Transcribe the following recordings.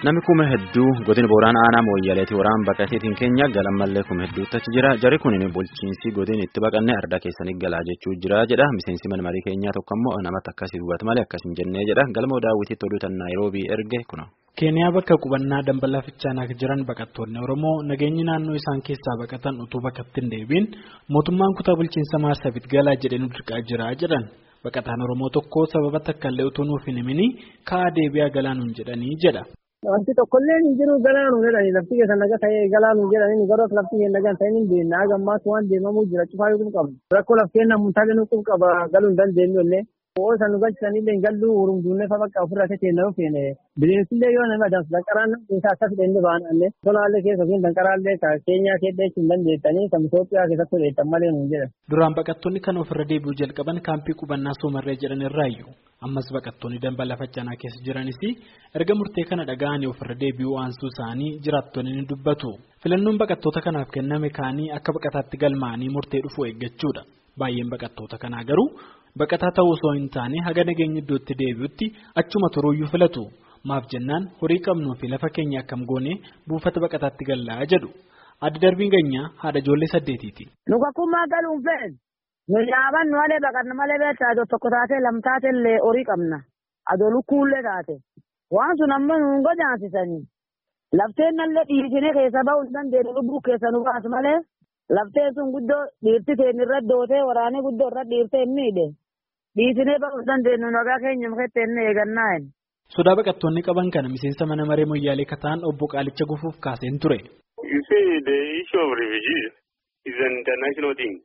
Namni kuma hedduu godina Booraan aanaa Mooyyaleetii waraan baqateetiin keenya galammallee kuma hedduutti achi jira. Jarri kun bulchiinsi godina itti baqannee ardaa keessanii galaa jechuu jira jedha. Miseensi mana marii keenyaa tokko immoo namatti akkasii dubbata malee akkas hin jennee jedha. Galmoo daawwitiitti oduu tan Naayiroobii erge kuna. Keeniyaa bakka qubannaa dambalaa fichaanaa jiran baqattoonni Oromoo nageenyi naannoo isaan keessaa baqatan utuu bakkatti hin deebiin mootummaan kutaa bulchiinsa Maarsabiit galaa jedhee nu dirqaa jira jedhan. Baqataan Oromoo tokko sababa takkaallee utuu nuuf hin himini ka'aa deebi'aa galaanuun jedhanii jedha. Wanti tokkollee hin jiru galaanuu jedhani lafti keessa naga ta'ee galaanuu jedhani garuu lafti keessa nagaan ta'ee hin deemna haga ammaas waan deemamuu jira cufaa yoo qabu rakkoo laftee namumtaalee nuuf qaba galuu hin dandeenyu illee ho'oo san nu galchisanillee galluu urumduunee fa bakka ofirraa ta'e nama feene bineensillee yoo nama dansu danqaraan isaa akkas dhenne ba'an allee tolaallee keessa fi danqaraallee ka keenyaa keessa hin dandeettanii kan Itoophiyaa keessatti hodheettan malee nuun jedhan. Duraan baqattoonni kan ofirra deebi'uu jalqaban kaampii qubannaa soomarree jedhan irraayyuu. ammas baqattoonni dambala faccaanaa keessa jiranis erga murtee kana dhaga'anii ofirra deebi'uu aansuu isaanii jiraattonni ni dubbatu filannoon baqattoota kanaaf kenname kaanii akka baqataatti galmaa'anii murtee dhufuu eeggachuudha baay'een baqattoota kanaa garuu baqataa ta'uu osoo hin taane haga nageenya iddootti deebi'utti achuma turuuyyuu filatu maaf jennaan horii qabnuu fi lafa keenya akkam goone buufata baqataatti gallaa jedhu adda darbiin ganyaa haadha ijoollee saddeetiiti. Nu kakkummaa galuun fe'en. Nu nyaaban nu malee baqanna malee beektaa adoo tokko taatee lam taate illee horii qabna. Adoo lukkuullee taate. Waan sun amma nu hin godaasisanii. Lafteen nallee dhiisinee keessa ba'uu hin dandeenye lubbuu keessa nu baasu malee. Lafteen sun guddoo dhiirti keenya irra dootee waraanee guddoo irra dhiirtee hin miidhe. Dhiisinee ba'uu hin dandeenyu nagaa keenya mukeettee inni eegannaa hin. Sodaa baqattoonni qaban kana miseensa mana maree moyyaalee kataan obbo Qaalicha gufuuf kaaseen ture. You see the issue of refugees is an international thing.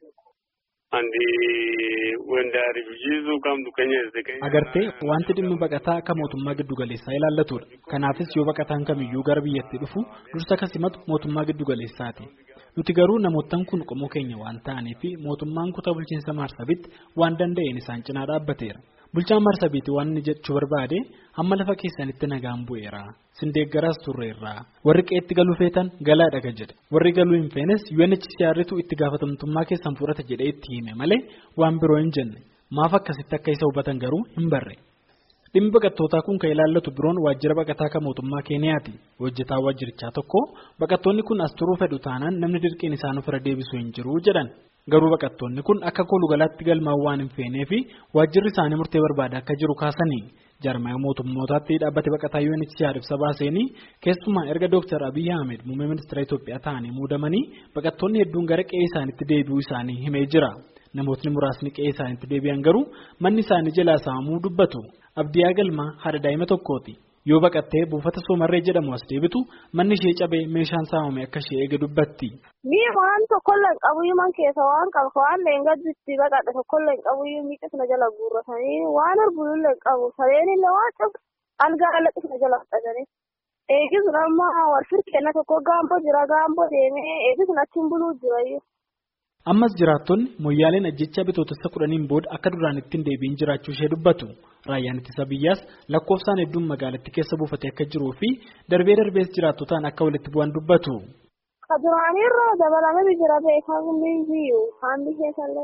Agartee wanti dhimmi baqataa akka mootummaa giddugaleessaa ilaallatudha. Kanaafis yoo baqataan kamiyyuu gara biyyatti dhufu dursa kan simatu mootummaa giddugaleessaati. Nuti garuu namoottan kun qomoo keenya waan ta'aniif mootummaan kutaa bulchiinsa Maarsabitti waan danda'een isaan cinaa dhaabbateera. Bulchaan Maarsabiitti waan inni jechuu barbaade hamma lafa keessanitti nagaan bu'eera. Sindeeggaraas turreerra. Warri qe'eetti galuu feetan galaa dhaga jedhe. Warri galuu hin feenes UNHCRtu itti gaafatamtummaa keessan fudhata jedhee itti hime malee waan biroo hin jenne. Maaf akkasitti akka isa hubatan garuu hin barre. Dhimmi baqattootaa kun kan ilaallatu biroon waajjira baqataa kan mootummaa Keeniyaati. Hojjetaa waajjirichaa tokko baqattoonni kun as turuu fedhu taanaan namni dirqiin isaan ofirra deebisuu hin jiru jedhan. Garuu baqattoonni kun akka koolugalaatti galmaa'uu waan hin feenee fi waajjirri isaanii murtee barbaada akka jiru kaasanii jarmaya mootummootaatti dhaabbate baqataa UNHCR ibsa baaseenii keessumaa erga Dr. Abiyyi Ahmed muummee ministeera Itoophiyaa ta'anii muudamanii baqattoonni hedduun gara qe'ee isaaniitti deebi'uu isaanii himee jira. Namootni muraasni qe'ee isaaniitti deebi'an garuu manni isaanii jalaa saamamuu dubbatu. Abdiyaa Galmaa haadha daa'ima tokkooti. Yoo baqattee buufata soomarree jedhamu as deebitu manni ishee cabee meeshaan saamame akka ishee eege dubbatti. Mi'a waan tokkollee hin qabuyyuu man keessa waan qabu waan leengadditti baqadhe tokkollee hin qabuyyuu miidhagina jala guurratanii waan arbulullee hin qabu sareenillee waan cabu algaa alaqqisna jala fudhatanii. Eegisun amma warfir kenna tokko gaamboo jira gaamboo deemee eegisun achiin buluu jirayyuu. Ammas jiraattonni moyyaaleen ajjechaa bitootessa kudhaniin booda akka duraan ittiin deebiin jiraachuu ishee dubbatu. Raayyaan ittisa biyyaas lakkoofsaan hedduun magaalattii keessa buufatee akka jiruu fi darbee darbees jiraattotaan akka walitti bu'an dubbatu. Ka duraanirra dabalamee jira beekamni biyyu haalli keessallee.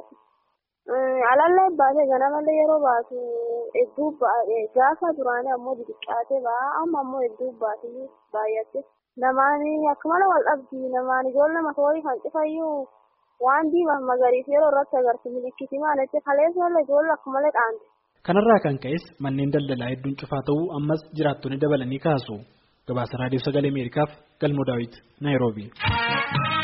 Alallee baatee ganamallee yeroo baatu hedduu gaafa duraanii ammoo xixiqqaatee ba'a amma ammoo hedduu baatee baay'atte. Namaan akkuma wal dhabdi namaan ijoollee masoorii kan cifayyuu. waan diimaa magariisa yeroo irratti agarsiisu milikkiti maalitti kaleessa ijoollee akkumalee dhaante. Kanarraa kan ka'es manneen daldalaa hedduun cufaa ta'uu ammas jiraattonni dabalanii kaasu. Gabaasa Raadiyoo Sagalee Ameerikaaf Galmoo Daawit, Naayiroobii.